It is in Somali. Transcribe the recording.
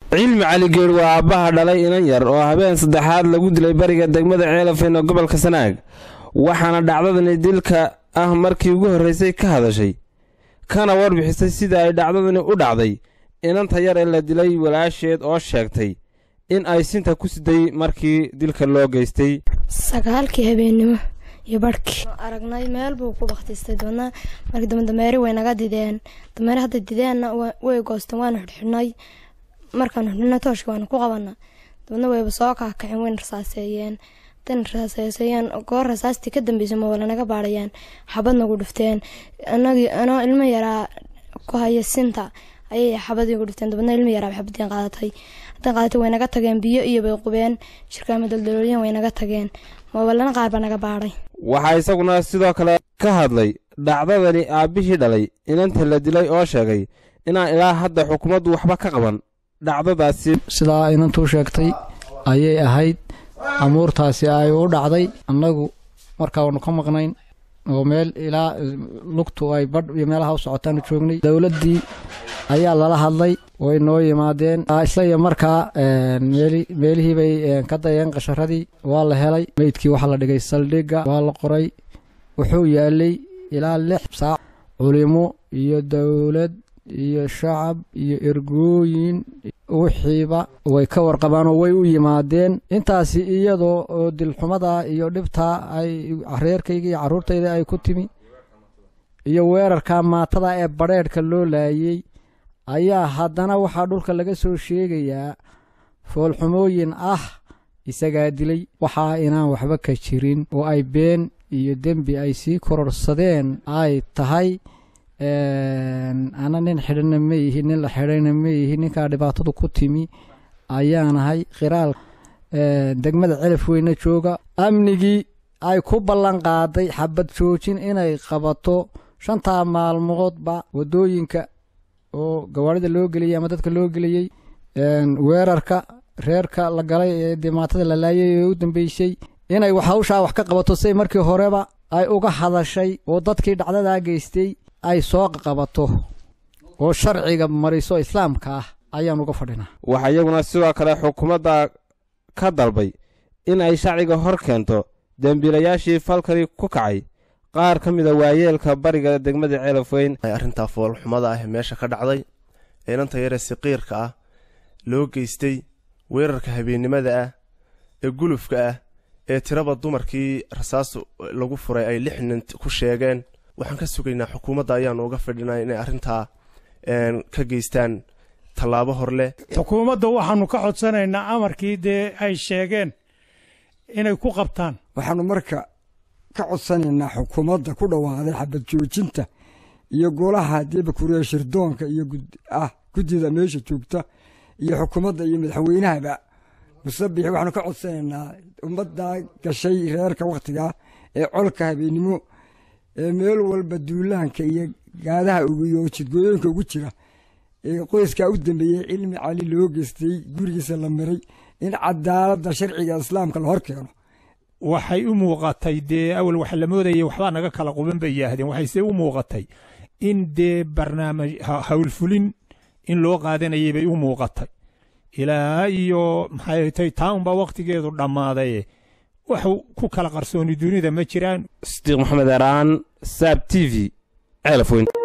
cilmi cali geedh waa aabbaha dhalay inan yar oo habeen saddexaad lagu dilay bariga degmada ceelafeen oo gobolka sanaag waxaana dhacdadani dilka ah markii ugu horraysay ka hadashay kana warbixisay sida ay dhacdadani u dhacday inanta yar ee la dilay walaasheed oo sheegtay in ay sinta ku siday markii dilka loo geystay sagaalkii habeennimo iyo barhkii aragnay meel buu ku bakhtistay dabeedna markii dambe dameeri way naga dideen dameeri hadda dideenna way goosteen waanu xidhxidhnay markaanu xidhnay tooshka waanu ku qabana dabeedna wayba soo kaakaceen wayna rasaaseeyeen hadayna rasaaseeyeen goor rasaastii ka dambeysay ma wala naga baadhayaan xabad nagu dhufteen anagii anoo ilmo yaraa ku haya sinta ayay xabadii gu dhufteen dabeedna ilmo yaraa xabadiin qaadatay haddaan qaadatay way naga tageen biyo iyo bay qubeen shirkaama daldaloolyan way naga tageen moobalana qaar baa naga baadhay waxaa isaguna sidoo kale ka hadlay dhacdadani aabbihii dhalay inanta la dilay oo sheegay inaan ilaa hadda xukuumaddu waxba ka qaban dhacdadaasi sidaa inantuu sheegtay ayay ahayd amuurtaasi ay u dhacday annagu markaanu ka maqnayn oo meel ilaa lugtu ay badh iyo meelaha u socotaanu joognay dowladdii ayaa lala hadlay way noo yimaadeen isla iyo markaa meelihii bay ka dayeen qasharadii waa la helay meydkii waxaa la dhigay saldhigga waa la qoray wuxuu yaalay ilaa lix saac culimo iyo dowlad iyo shacab iyo ergooyin wixiiba way ka warqabaanoo way u yimaadeen intaasi iyadoo oo dilxumada iyo dhibtaa ay reerkayga iyo carruurtayda ay ku timi iyo weerarka maatada ee badheedhka loo laayey ayaa haddana waxaa dhulka laga soo sheegayaa foolxumooyin ah isagaa dilay waxaa inaan waxba ka jirin oo ay been iyo dembi ay sii kororsadeen ay tahay ana nin xidhanna ma ihi nin la xidhayna ma ihi ninkaa dhibaatadu ku timi ayaanahay khiraal degmada celaf weyne jooga amnigii ay ku ballan qaaday xabad joojin inay qabato shantaa maalmoodba waddooyinka oo gawaarida loo geliyey ama dadka loo geliyey weerarka reerka la galay ee dimaatada la laayay ee u dambeysay inay hawshaa wax ka qabato siday markii horeba ay uga hadashay oo dadkii dhacdadaa geystay ay soo qabato oo sharciga mariso islaamka ah ayaan uga fadhinaa waxaa iyaguna sidoo kale xukuumadda ka dalbay in ay shacciga hor keento dembiilayaashii falkani ku kacay qaar ka mida waayeelka bariga degmada ceelafweyn arrintaa foolxumada ah meesha ka dhacday inanta yaree siqiirka ah loo geystay weerarka habeennimada ah ee gulufka ah ee tiraba dumarkii rasaas lagu furay ay lix nin ku sheegeen waxaan ka sugaynaa xukuumadda ayaanu uga fadhinaa inay arrintaa ka geystaan tallaabo hor leh xukuumadda waxaannu ka codsanaynaa amarkii dee ay sheegeen inay ku qabtaan waxaannu marka ka codsanaynaa xukuumadda ku dhawaaqday xabad joojinta iyo golaha deebakuriya shirdoonka iyo ah guddida meesha joogta iyo xukuumadda iyo madaxweynahaba musabix waxaanu ka codsanaynaa ummaddaa gashay reerka wakhtigaa ee colka habeennimo ee meel walba duulaanka iyo gaadaha iyo jidgooyooyinka ugu jira ee qoyskaa u dambeeyey cilmi cali loo geystay gurigiisa la miray in cadaaladda sharciga islaamka la hor keeno waxay u muuqatay dee awal waxa la moodayay waxbaa naga kala quban bay yaahdeen waxayse u muuqatay in dee barnaamij howlfulin in loo qaadanayay bay u muuqatay ilaa iyo maxay tay taa unbaa wakhtigeedu dhammaaday wax ku kala qarsooni dunida ma jiraan sidiiq maxamed eraan saab t v ceelafweyn